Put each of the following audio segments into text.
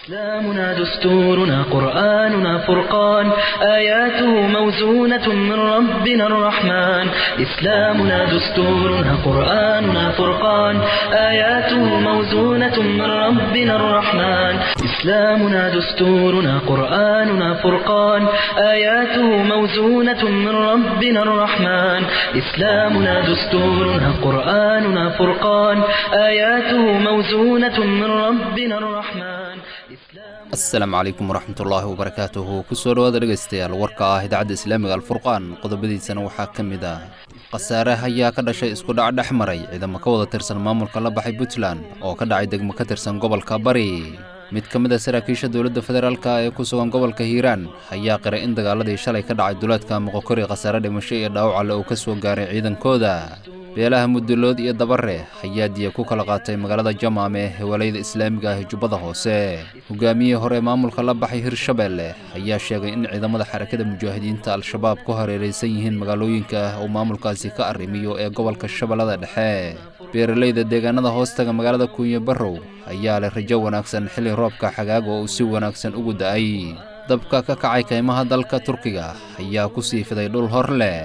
إسلامنا دستورنا قرآننا فرقان آياته موزونة من ربنا الرحمن إسلامنا دستورنا قرآننا فرقان آياته موزونة من ربنا الرحمن إسلامنا دستورنا قرآننا فرقان آياته موزونة من ربنا الرحمن إسلامنا دستورنا قرآننا فرقان آياته موزونة من ربنا الرحمن asalaamu calaykum waraxmatullaahi wabarakaatuhu kusoo dhawaada dhegaystayaal warka ah idaacadda islaamiga alfurqaan qodobadiisana waxaa ka mid ah khasaare ayaa ka dhashay isku dhac dhex maray ciidamo ka wada tirsan maamulka la baxay puntland oo ka dhacay degmo ka tirsan gobolka bari mid ka mid a saraakiisha dowladda federaalk ee ku sugan gobolka hiiraan ayaa qiray in dagaaladii shalay ka dhacay duleedka moqokori khasaare dhimasho iyo dhaawac alle uu ka soo gaaray ciidankooda beelaha mudulood iyo dabare ayaa diya ku kala qaatay magaalada jamaam ee hewalayada islaamiga ah ee jubbada hoose hogaamiyihii hore maamulka la baxay hirshabeelle ayaa sheegay in ciidamada xarakada mujaahidiinta al-shabaab ku hareeraysan yihiin magaalooyinka ah uu maamulkaasi ka arrimiyo ee gobolka shabeellada dhexe beeralayda deegaanada hoostaga magaalada kuunye barrow ayaa leh rajo wanaagsan xilli roobka xagaaga oo uu si wanaagsan ugu da'ay dabka ka kacay kaymaha dalka turkiga ayaa ku sii fiday dhul hor leh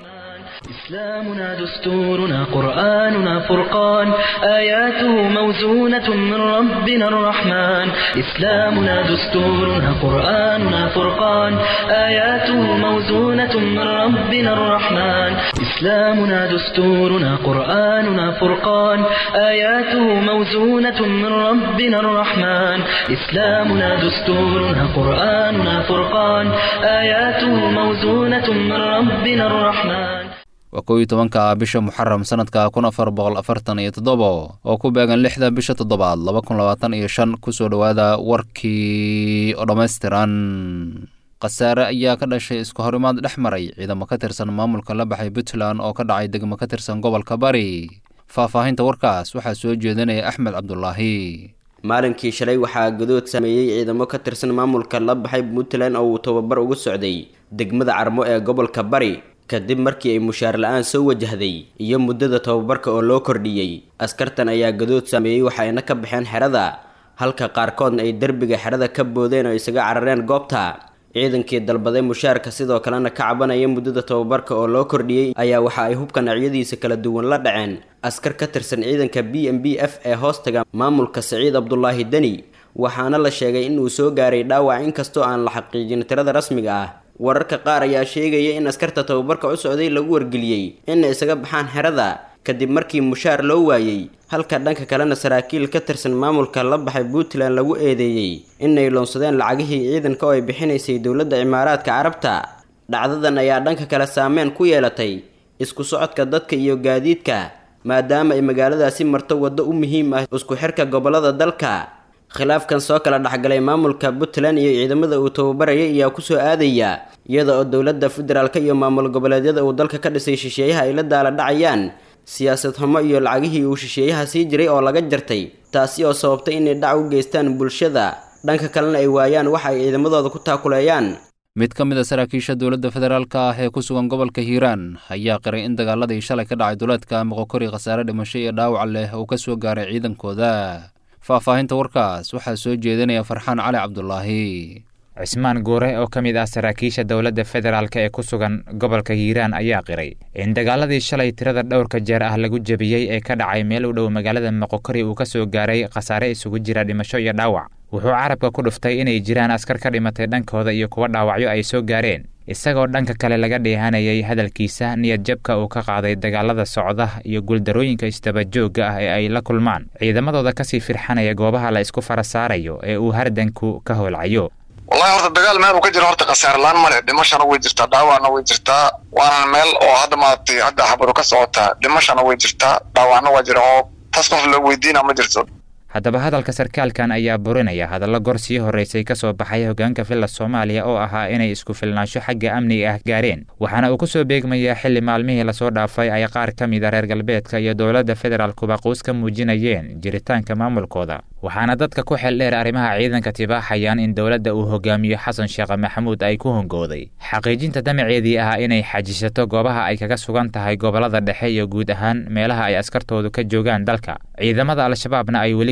إسلامنا دستورنا قرآننا فرقان آياته موزونة من ربنا الرحمن إسلامنا دستورنا قرآننا فرقان آياته موزونة من ربنا الرحمن إسلامنا دستورنا قرآننا فرقان آياته موزونة من ربنا الرحمن إسلامنا دستورنا قرآننا فرقان آياته موزونة من ربنا الرحمن waa kow iyo tobanka bisha muxaram sanadka kun afar boqol afartan iyo toddobo oo ku beegan lixda bisha toddobaad laba kun labaatan iyo shan kusoo dhowaada warkii oo dhammaystiran khasaare ayaa ka dhashay isku horimaad dhex maray ciidamo ka tirsan maamulka la baxay puntland oo ka dhacay degmo ka tirsan gobolka bari faahfaahinta warkaas waxaa soo jeedinaya axmed cabdulaahi maalinkii shalay waxaa gadood sameeyey ciidamo ka tirsan maamulka la baxay puntland oo uu tababar ugu socday degmada carmo ee gobolka bari kadib markii ay mushaar la-aan soo wajahday iyo muddada tababarka oo loo kordhiyey askartan ayaa gadood sameeyey waxayna ka baxeen xerada halka qaarkoodna ay derbiga xerada ka boodeen oo isaga carareen goobta ciidankii dalbaday mushaarka sidoo kalena ka cabanaya muddada tababarka oo loo kordhiyey ayaa waxa ay hubka noocyadiisa kala duwan la dhaceen askar ka tirsan ciidanka b m b f ee hoostaga maamulka saciid cabdulaahi deni waxaana la sheegay in uu soo gaaray dhaawac inkastoo aan la xaqiijin tirada rasmiga ah wararka qaar ayaa sheegaya in askarta tababarka u socday lagu wargeliyey inay isaga baxaan xerada kadib markii mushaar loo waayey halka dhanka kalena saraakiil ka tirsan maamulka la baxay puntland lagu eedeeyey inay loonsadeen lacagihii ciidanka oo ay bixinaysay dowladda cimaaraadka carabta dhacdadan ayaa dhanka kale saameyn ku yeelatay isku socodka dadka iyo gaadiidka maadaama ay magaaladaasi marto waddo u muhiim ah isku xirka gobollada dalka khilaafkan soo kala dhexgalay maamulka puntland iyo ciidamada uu tababarayay ayaa kusoo aadaya iyada oo dowladda federaalk iyo maamul goboleedyada uu dalka ka dhisay shisheeyaha ay la daala dhacayaan siyaasad xumo iyo lacagihii uu shisheeyaha sii jiray oo laga jartay taasi oo sababtay inay dhac u geystaan bulshada dhanka kalena ay waayaan waxa ay ciidamadooda ku taakuleeyaan mid ka mid a saraakiisha dowladda federaalk ah ee ku sugan gobolka hiiraan ayaa qiray in dagaaladii shalay ka dhacay duleedka moqokori khasaare dhimasho iyo dhaawac leh uu ka soo gaaray ciidankooda faahfaahinta warkaas waxaa soo jeedinaya farxaan cali cabdulaahi cismaan guure oo ka mid ah saraakiisha dowladda federaalk ee ku sugan gobolka hiiraan ayaa qiray in dagaaladii shalay tirada dhowrka jeer ah lagu jebiyey ee ka dhacay meel u dhow magaalada moqokori uu ka soo gaaray khasaare isugu jira dhimasho iyo dhaawac wuxuu carabka ku dhuftay inay jiraan askar ka dhimatay dhankooda iyo kuwa dhaawacyo ay soo gaareen isagoo dhanka kale laga dheehanayay hadalkiisa niyad jabka uu ka qaaday dagaalada socda iyo guuldarooyinka isdabajoogga ah ee ay la kulmaan ciidamadooda kasii firxanaya goobaha la isku fara saarayo ee uu hardanku ka howlcayo wallahi horta dagaal meel uu ka jiro horta khasaarlaan male dhimashana way jirtaa dhaawacna way jirtaa waana meel oo hadda maaragtay hadda xabaru ka socotaa dhimashana way jirtaa dhaawacna waa jira oo taas qof la weydiina ma jirto haddaba hadalka sarkaalkan ayaa burinaya hadallo gor sii horraysay ka soo baxay hoggaanka villa soomaaliya oo ahaa inay isku filnaansho xagga amniga ah gaareen waxaana uu ku soo beegmayaa xilli maalmihii lasoo dhaafay ay qaar ka mid a reer galbeedka iyo dowladda federaalkuba quus ka muujinayeen jiritaanka maamulkooda waxaana dadka ku xel dheer arrimaha ciidanka tibaaxayaan in dowladda uu hogaamiyo xasan sheekh maxamuud ay ku hongooday xaqiijinta damaceedii ah inay xajisato goobaha ay kaga sugan tahay gobollada dhexe iyo guud ahaan meelaha ay askartoodu ka joogaan dalka ciidamada al-shabaabna ay weli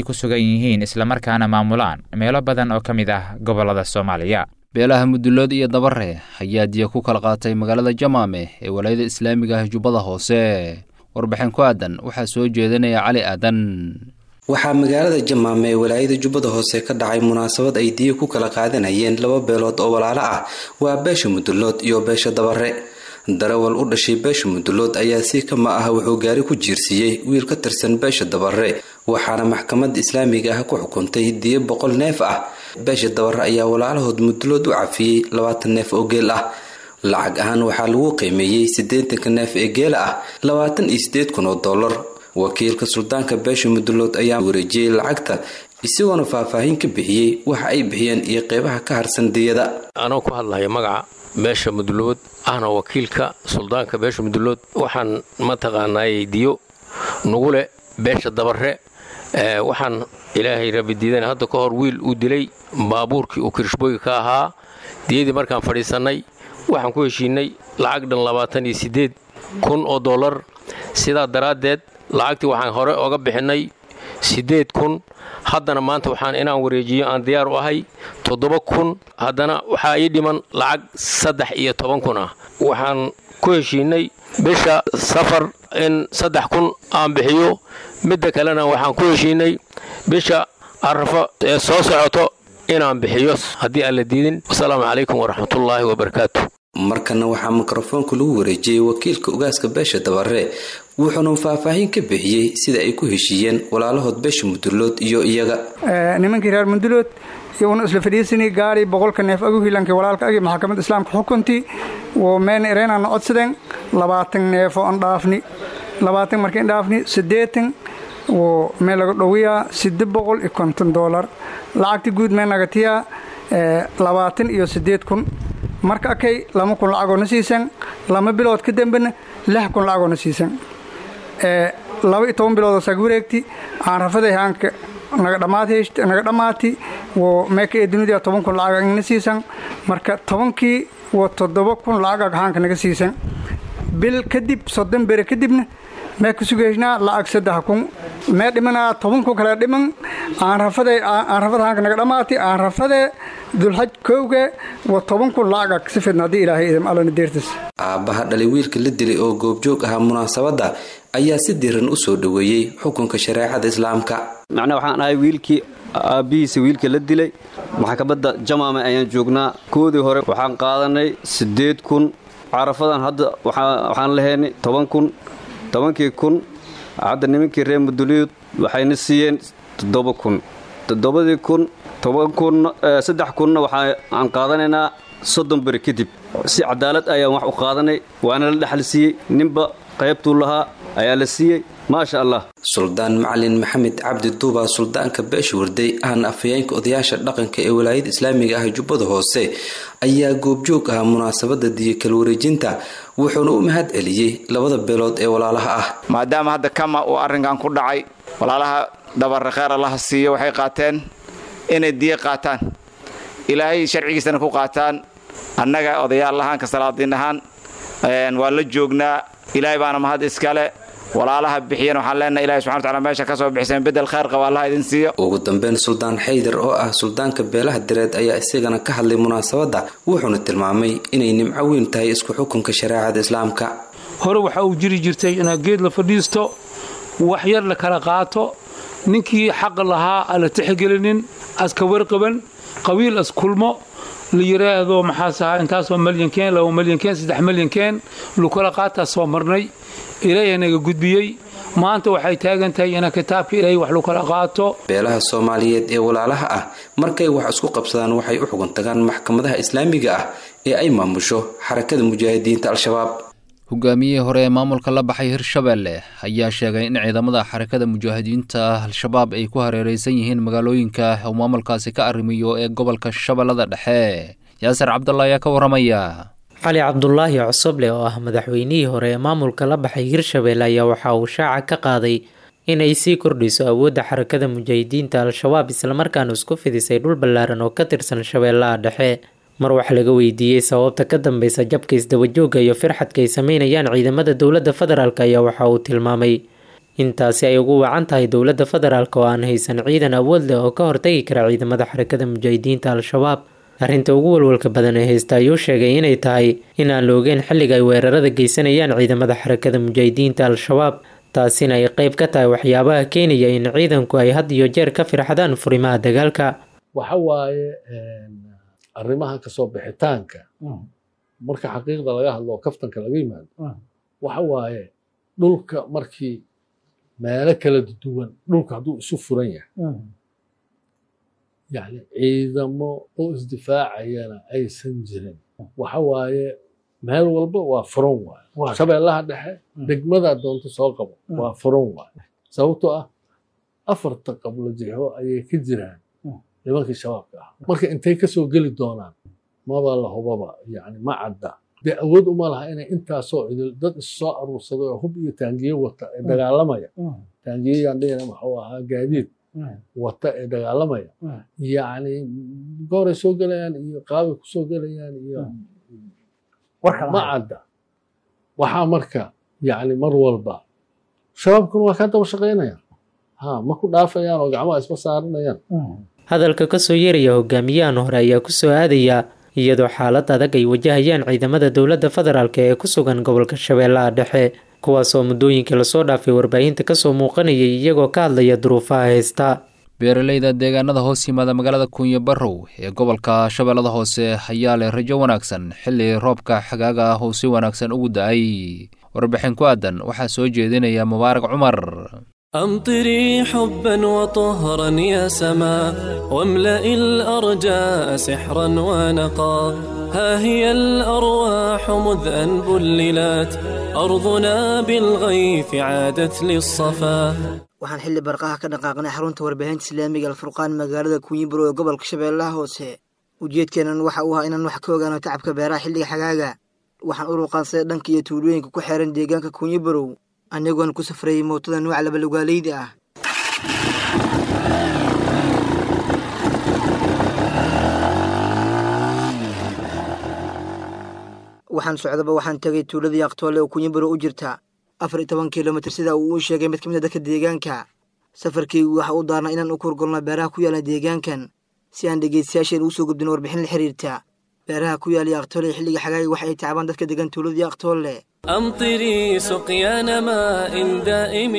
ku sugan yihiin islamarkaana maamulaan meelo badan oo ka mid ah gobollada soomaaliya beelaha mudulood iyo dabare ayaa diya ku kala qaatay magaalada jamaame ee walaayada islaamiga ah jubbada hoose warbixin ku aadan waxaa soo jeedinaya cali aadan waxaa magaalada jamaame ee walaayada jubbada hoose ka dhacay munaasabad ay diya ku kala qaadanayeen laba beelood oo walaalo ah waa beesha mudulood iyo beesha dabare darawal u dhashay beesha mudulood ayaa si kama ah wuxuu gaari ku jiirsiiyey wiil ka tirsan beesha dabare waxaana maxkamadda islaamiga ah ku xukuntay diyo boqol neef ah beesha dabare ayaa walaalahood mudulood u cafiyey labaatan neef oo geel ah lacag ahaan waxaa lagu qiimeeyey siddeetanka neef ee geela ah labaatan iyo siddeed kun oo dollar wakiilka suldaanka beesha mudulood ayaa wareejiyey lacagta isagoona faahfaahin ka bixiyey waxa ay bixiyeen iyo qeybaha ka harsan diyada anoo ku hadlaya magaca beesha mudulood ahna wakiilka suldaanka beesha mudulood waxaan mataqaanaayey diyo nugu leh beesha dabare waxaan ilaahay rabidiidan hadda ka hor wiil uu dilay baabuurkii uu kirishbooyi ka ahaa diyadii markaan fadhiisannay waxaan ku heshiinay lacag dhan labaatan iyo siddeed kun oo dollar sidaa daraaddeed lacagtii waxaan hore oga bixinnay siddeed kun haddana maanta waxaan inaan wareejiyo aan diyaar u ahay toddoba kun haddana waxaa ii dhiman lacag saddex iyo toban kun ah waxaan ku heshiinay bisha safar in saddex kun aan bixiyo midda kalena waxaan ku heshiinay bisha arafo ee soo socoto inaan bixiyo haddii aan la diidin wasalaamu calaykum waraxmatullaahi wabarakaatu markana waxaa mikrofoonka lagu wareejiyey wakiilka ugaaska beesha dabare wuxuuna faahfaahin ka bixiyey sida ay ku heshiiyeen walaalahood beesha mudulood iyo iyaga nimankii reer mudulood iyaguna isla fadhiisanay gaari boqolka neef agu hilankii walaalka agi maxkamadda islaamka xukuntii wo meen ereenana codsadeen labaatan neefo an dhaafni labaatan markain dhaafni siddeetan wo mee laga dhowiyaa sidde boqol iyo konton doolar lacagta guud mee nagatiyaa labaatan iyo siddeed kun marka akay lama kun lacagoona siisan lama bilood ka dambena lix kun lacagoona siisan laba iyo toban biloodoo saag wareegti aan rafaday haanka naga dhammaati wo meeka ee dunida toban kun lacag na siisan marka tobankii wo toddoba kun lacag haanka naga siisan bil kadib soddon bere kadibna mee ka sugaysnaa lacag saddex kun mee dhimanaa toban kun kale dhiman aan rafade aan rafada haanka naga dhammaati aan rafade dulxaj kowge wa toban kun lacag si fidna haddii ilaahay idam allana deertis aabbaha dhalay wiilka la dilay oo goobjoog ahaa munaasabadda ayaa si diran u soo dhoweeyey xukunka shareecada islaamka macnaa waxaan ahay wiilkii aabbihiisa wiilka la dilay maxkamadda jamaame ayaan joognaa koodii hore waxaan qaadanay siddeed kun carafadan hadda waxaan lahaynay toban kun tobankii kun hadda nimankii reer muduliyood waxayna siiyeen toddoba kun toddobadii kun toban kun saddex kunna waxaan qaadanaynaa soddon beri kadib si cadaalad ayaan wax u qaadanay waana la dhexal siiyey ninba qaybtuu lahaa ayaa la siiyey maasha allah suldaan macalin maxamed cabdi duuba suldaanka beesha warday ahna afhayeenka odayaasha dhaqanka ee walaayada islaamiga ah jubbada hoose ayaa goobjoog ah munaasabada diyo kala wareejinta wuxuuna u mahad celiyey labada beelood ee walaalaha ah maadaama hadda kama uu arrinkan ku dhacay walaalaha dabare kheer allaha siiyo waxay qaateen inay diyo qaataan ilaahay sharcigiisana ku qaataan annaga odayaal ahaan ka salaadiin ahaan waa la joognaa ilaahay baana mahad iskale walaalaha bixiyan waxaan leenahay ilahi subxana wataala meesha ka soo bixiseen bedel khayr qaba allaha idin siiyo ugu dambeyn suldaan xaydar oo ah suldaanka beelaha direed ayaa isagana ka hadlay munaasabadda wuxuuna tilmaamay inay nimco weyn tahay isku xukunka shareecada islaamka hore waxa uu jiri jirtay inaad geed la fadhiisto wax yar la kala qaato ninkii xaqa lahaa aan la tixgelinin aska warqaban qabiil as kulmo la yidhaahdo maxaas ahaa intaasoo malyankeen laba malyankeen saddex malyankeen lukala qaataa soo marnay ilaahay naga gudbiyey maanta waxay taagan tahay ina kitaabka ilaahay wax lukala qaato beelaha soomaaliyeed ee walaalaha ah markay wax isku qabsadaan waxay u xugun tagaan maxkamadaha islaamiga ah ee ay maamusho xarakada mujaahidiinta al-shabaab hogaamiyihii hore ee maamulka la baxay hirshabeelle ayaa sheegay in ciidamada xarakada mujaahidiinta al-shabaab ay ku hareeraysan yihiin magaalooyinka uu maamulkaasi ka arrimiyo ee gobolka shabeellada dhexe yaasir cabdalla ayaa ka warramaya cali cabdulaahi cosoble oo ah madaxweynihii hore ee maamulka la baxay hirshabeelle ayaa waxa uu shaaca ka qaaday inay sii kordhiso awoodda xarakada mujaahidiinta al-shabaab islamarkaana isku fidisay dhul ballaaran oo ka tirsan shabeellaha dhexe mar wax laga weydiiyey sababta ka dambeysa jabka isdabajooga iyo firxadka ay sameynayaan ciidamada dowladda federaalk ayaa waxa uu tilmaamay intaasi ay ugu wacan tahay dowladda federaalk oo aan haysan ciidan awood leh oo ka hortagi kara ciidamada xarakada mujaahidiinta al-shabaab arrinta ugu walwalka badan ee haysta ayuu sheegay inay tahay in aan la ogeyn xilliga ay weerarada geysanayaan ciidamada xarakada mujaahidiinta al-shabaab taasina ay qeyb ka tahay waxyaabaha keenaya in ciidanku ay had iyo jeer ka firxadaan furimaha dagaalka waxa waaye arrimaha kasoo bixitaanka marka xaqiiqda laga hadlo oo kaftanka laga yimaado waxa waaye dhulka markii meelo kala duwan dhulka hadduu isu furan yahay yani ciidamo oo isdifaacayana aysan jirin waxa waaye meel walba waa furan waaye shabeellaha dhexe degmadaa doonto soo qabo waa furan waaye sababtoo ah afarta qablo jixo ayay ka jiraan nimankii shabaabka ah marka intay kasoo geli doonaan maba la hubaba yani ma cadda dee awood uma laha inay intaasoo cidil dad issoo aruursaday oo hub iyo taangiye wata ee dagaalamaya taangiyeyaan dhihina maxuu ahaa gaadiid wata ee dagaalamaya yacni gooray soo gelayaan iyo qaabay kusoo gelayaan iyo ma cadda waxaa marka yacni mar walba shabaabkuna waa kaa daba shaqaynayaan ha ma ku dhaafayaan oo gacmaha isma saaranayaan hadalka kasoo yeeraya hogaamiyahan hore ayaa kusoo aadaya iyadoo xaalad adag ay wajahayaan ciidamada dowladda federaalk ee ku sugan gobolka shabeellaha dhexe kuwaasoo muddooyinkii lasoo dhaafay warbaahinta kasoo muuqanayay iyagoo ka hadlaya duruufaha haysta beeraleyda deegaanada hoos yimaada magaalada kuunyo barrow ee gobolka shabeellada hoose ayaa leh rajo wanaagsan xilli roobka xagaaga ah uu si wanaagsan ugu da-ay warbixin ku aadan waxaa soo jeedinaya mubaarak cumar أمطري حبا وطهرا يا سما واملئ الأرجاء سحرا ونقا ها هي الأرواح مذ أن بللت أرضنا بالغيث عادت للصفا waxaan xilli barqaha ka dhaqaaqnay xarunta warbaahinta islaamiga alfurqaan magaalada kunyiburo ee gobolka shabeellaha hoose ujeedkeenan waxa uu ahaa inaan wax ka ogaano tacabka beeraha xilliga xagaaga waxaan u ruqaansaday dhanka iyo tuulooyinka ku xeeran deegaanka kunyibarow anigoon ku safrayay mootada nuuca labalugaaleyda ah waxaan socdaba waxaan tegay tuuladii aqtoole oo kunyibaro u jirta afar iyo toban kilomitir sida uu u sheegay mid ka mid a dadka deegaanka safarkeygu waxa u daarnaa inaan u kurgolno beeraha ku yaala deegaankan si aan dhegeystayaasheen ugu soo gudbin warbixin la xiriirta beeraha ku yaala aqtoole xilliga xagaaga waxa ay tacbaan dadka degan tuuladii aqtoole أمطري سقيان ماء دائم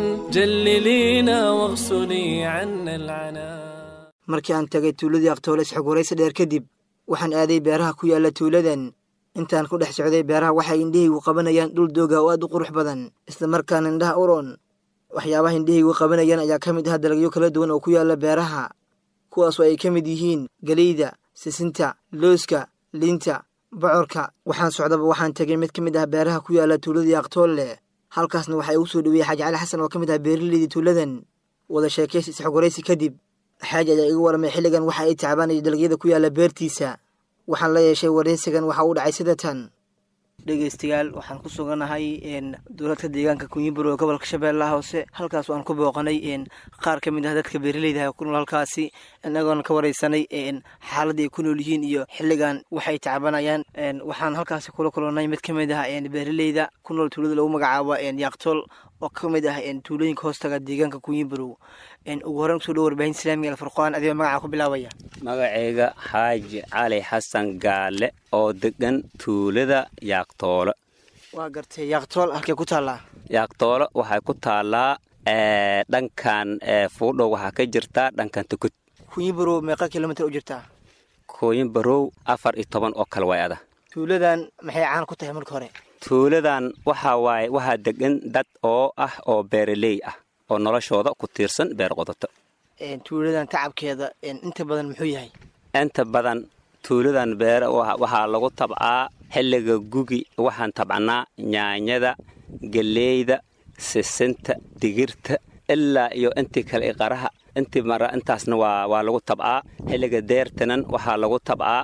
جللينا واغسلي عنا العنا markii aan tagay tuuladii aqtoole isxog waraysi dheer kadib waxaan aaday beeraha ku yaala tuuladan intaan ku dhex socday beeraha waxay indhahaygu qabanayaan dhul dooga oo aad u qurux badan islamarkaana indhaha uron waxyaabaha indhahaygu qabanayaan ayaa ka mid ah dalagyo kala duwan oo ku yaala beeraha kuwaasoo ay ka mid yihiin geleyda sisinta looska liinta bocorka waxaan socdaba waxaan tegay mid ka mid ah beeraha ku yaala tuuladii aqtoolle halkaasna waxaa igu soo dhaweeyey xaaji cali xasan oo ka mid ah beeraleydii tuuladan wada sheekaysi isxog waraysi kadib xaaji ayaa iga waramay xilligan waxa ay tacbaanaya dalagyada ku yaala beertiisa waxaan la yeeshay waraysigan waxa uu dhacay sida tan dhegeystayaal waxaan ku suganahay dowladka deegaanka kunyiburo ee gobolka shabeellaha hoose halkaas aan ku booqanay qaar ka mid ah dadka beeraleyda ku nool halkaasi inagoona ka wareysanay xaaladda ay ku nool yihiin iyo xilligan waxay tacbanayaan waxaan halkaasi kula kulannay mid ka mid ah beeraleyda ku nool tuulada lagu magacaabo yaaqtool oo ka mid ah tuulooyinka hoostaga deegaanka kunyiburo ugu horreyn kusoo dhow warbaahin islaamiga alfurqaan adigoo magaca ku bilaabaya magacayga xaaji cali xasan gaale oo degan tuulada yaaqtoolo waa gartay yaaqtool halkee ku taallaa yaaqtoolo waxay ku taallaa dhankan fuudhow waxaa ka jirtaa dhankan tukud kunyibarow meeqa kilomitir u jirtaa kooyin barow afar iyo toban oo kale way ada tuuladan maxay caan ku tahay marka hore tuuladan waxaa waaye waxaa degan dad oo ah oo beeraley ah oo noloshooda ku tiirsan beer qodato tuuladan tacabkeeda inta badan muxuu yahay inta badan tuuladan beere waxaa lagu tabcaa xilliga gugi waxaan tabcannaa nyaanyada geleyda sisinta digirta ilaa iyo intii kale qaraha intii mara intaasna waa waa lagu tabcaa xilliga deertanan waxaa lagu tabcaa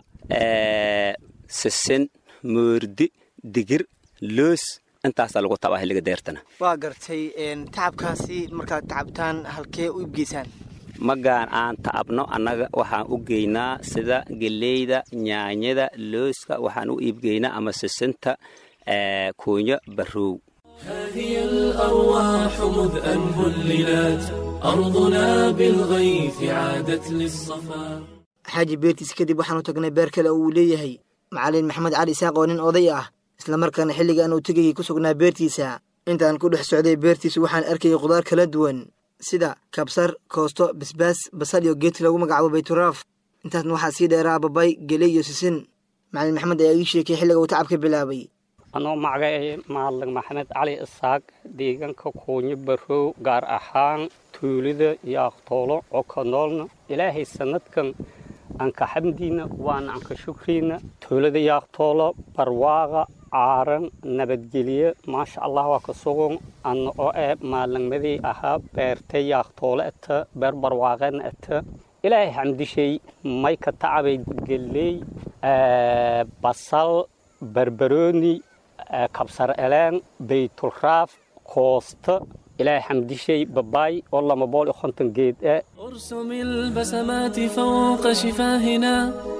sisin moordi digir loos intaasaa lagu tabcaa xilliga deertana waa gartay tacabkaasi markaad tacabtaan halkee u ibgeysaan magaan aan tacabno annaga waxaan u geynaa sida geleyda nyaanyada looska waxaan u iibgeynaa ama sisinta kuunyo barrow هي الأرواح مذ أن هللت أرضنا بالغيث عادت للصفا xaaji beertiis kadib waxaanu tagnay beer kale oo uu leeyahay macalin maxamed cali isaaq oo nin oday ah islamarkaana xilligan uu tegayay ku sugnaa beertiisa intaan ku dhex socday beertiisu waxaan arkayay khudaar kala duwan sida kabsar koosto basbaas basal iyo geedka lagu magacaabo bayturaaf intaasna waxaa sii dheeraa babay geley iyo sisin macalin maxamed ayaa ii sheekay xilliga uu tacabka bilaabay anoo magacay maalin maxamed cali isaaq deegaanka kuunyo barow gaar ahaan tuulida yaaqtoolo oo ka noolna ilaahay sanadkan anka xamdiina waana anka shukriina tuulada yaaqtoolo barwaaqa caaran nabadgelye maasha allah waa ka sugan ana oo ee maalinmadii ahaa beertay yaaqtoolo eta beer barwaaqeena eta ilaahay xamdishay may ka tacabay geley basal barbarooni kabsar eleen baytulraaf koosta ilaahay xamdishay babaay oo lama bool iyo konton geed ah ارسم البسمات فوق شفاهنا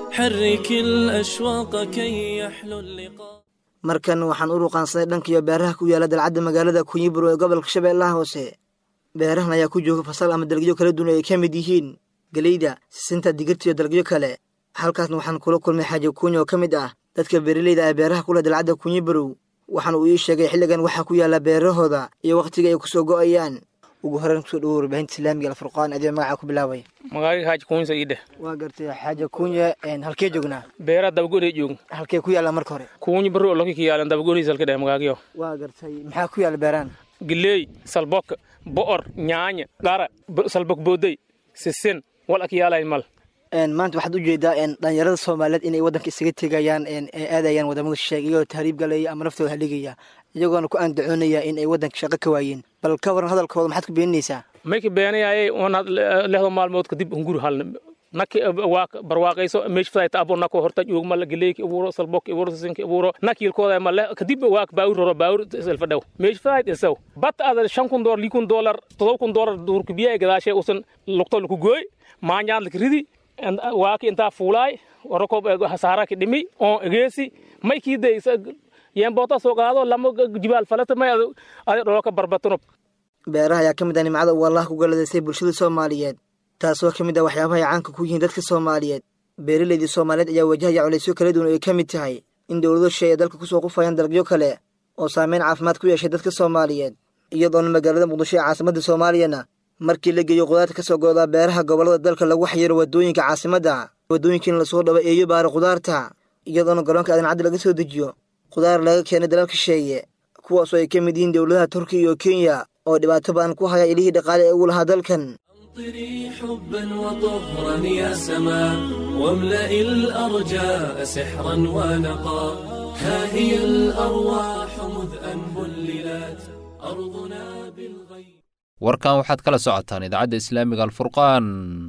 حرك الأشواق كي يحلو اللقاء markan waxaan u ruqaansaday dhankiyo beeraha ku yaala dalcadda magaalada kunyiburo ee gobolka shabeellaha hoose beerahan ayaa ku jooga fasal ama dalagyo kala duwan ay ka mid yihiin geleyda sisinta digirta iyo dalagyo kale halkaasna waxaan kula kulmay xaaji kuunya oo ka mid ah dadka beeraleyda ah beeraha kule dalcadda kunyibarow waxaana uu ii sheegay xilligan waxaa ku yaala beerahooda iyo wakhtiga ay kusoo go'ayaan ugu horreyn kusoo dhawo warbaahinta islaamiga alfurqaan adigo magaca ku bilaabay magaaga xaaji kuunsa ii dheh waa gartay xaaja kuunya halkee joognaa beera dabagoray joog halkee ku yaala marka hore kuunyi barro loki ka yaalan dabagoriis halka dheh magaagyo waa gartay maxaa ku yaala beeraan gileey salbok bo'or nyaanya qara salbok booday sisin wal ak yaalayn mal maanta waxaad u jeedaa dhalinyarada soomaaliyeed inay waddanka isaga tegayaan ee aadayaan wadamada shisheeg iyagoo tahriib galaya ama naftooda haligaya iyagoona ku andacoonaya in ay waddanka shaqo ka waayeen bal ka waran hadalkooda maxaad ku beeninaysaa may ka beenayaye onaad lehdo maalmood kadib hunguri halna naki barwaaqayso meesh fadayta abo nako horta joogmala galeeki abuuro salbok abuuro sisinki abuuro nakilkooda male kadib waak baawur roro baawur selfadhaw meesh fadayt isaw bat ada shan kun dolar lii kun dolar todoba kun dolar duurka biyaa gadaashe usan lugto laku gooy maanyaad laka ridi waaki intaa fuulaay warakob hasaaraki dhimi oo egeesi may kiiday yeenboota soo qaado lama jibaal falata may adi dholooka barbatanob beeraha ayaa ka mid ah nimcada uu allah ku galadaystay bulshada soomaaliyeed taasoo ka mid ah waxyaabaha ay caanka ku yihiin dadka soomaaliyeed beeraleydii soomaaliyeed ayaa wajahaya culaysyo kala duwan oo ay ka mid tahay in dowlado shay ay dalka kusoo qufayaan dalagyo kale oo saameyn caafimaad ku yeeshay dadka soomaaliyeed iyadoona magaalada muqdisho ee caasimadda soomaaliyana markii la geeyo qudaarta ka soo go'daa beeraha gobollada dalka lagu xayiro waddooyinka caasimadda waddooyinkiina lasoo dhabo eeyo baara khudaarta iyadoona garoonka aadan caddi laga soo dejiyo khudaar laga keenay dalalka sheeye kuwaasoo ay ka mid yihiin dowladaha turkiya iyo kenya oo dhibaato badan ku haya ilihii dhaqaale ee ugu lahaa dalkan أمطري حبا وطهرا يا سماء واملئ الأرجاء سحرا ونقا ها هي الأرواح مذ أن بللت أرضنا بالغيب warkan waxaad kala socotaan idaacadda islaamiga alfurqaan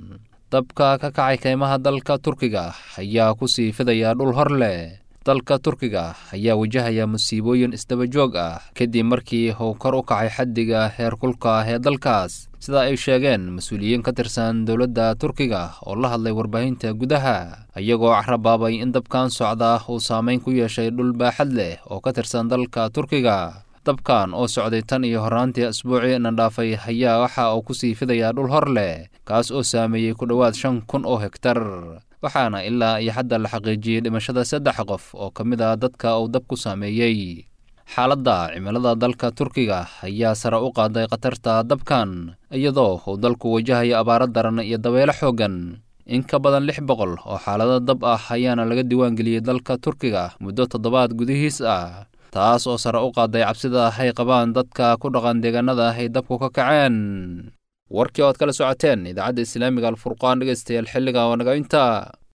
dabka ka kacay kaymaha dalka turkiga ayaa ku sii fidaya dhul hor leh dalka turkiga ayaa wajahaya musiibooyin isdaba joog ah kadib markii uu kor u kacay xaddiga heerkulka ee dalkaas sida ay sheegeen mas-uuliyiin ka tirsan dowladda turkiga oo la hadlay warbaahinta gudaha iyagoo carabaabay in dabkan socda uu saameyn ku yeeshay dhul baaxad leh oo ka tirsan dalka turkiga dabkan oo socday tan iyo horraantii asbuucii na dhaafay ayaa waxa uu ku sii fidayaa dhul hor leh kaas oo saameeyey ku dhowaad shan kun oo hegtar waxaana ilaa iyo hadda la xaqiijiyey dhimashada saddex qof oo ka mid ah dadka uu dab ku saameeyey xaaladda cimilada dalka turkiga ayaa sare u qaaday khatarta dabkan iyadoo uu dalku wajahayo abaaro daran iyo dabeelo xooggan in ka badan lix boqol oo xaalado dab ah ayaana laga diiwaangeliyey dalka turkiga muddo toddobaad gudihiis ah taas oo sare u qaaday cabsida ay qabaan dadka ku dhaqan deegaanada ay dabku ka kaceen warkii oad kala socoteen idaacadda islaamiga alfurqaan dhegeystayaal xilliga waa naga inta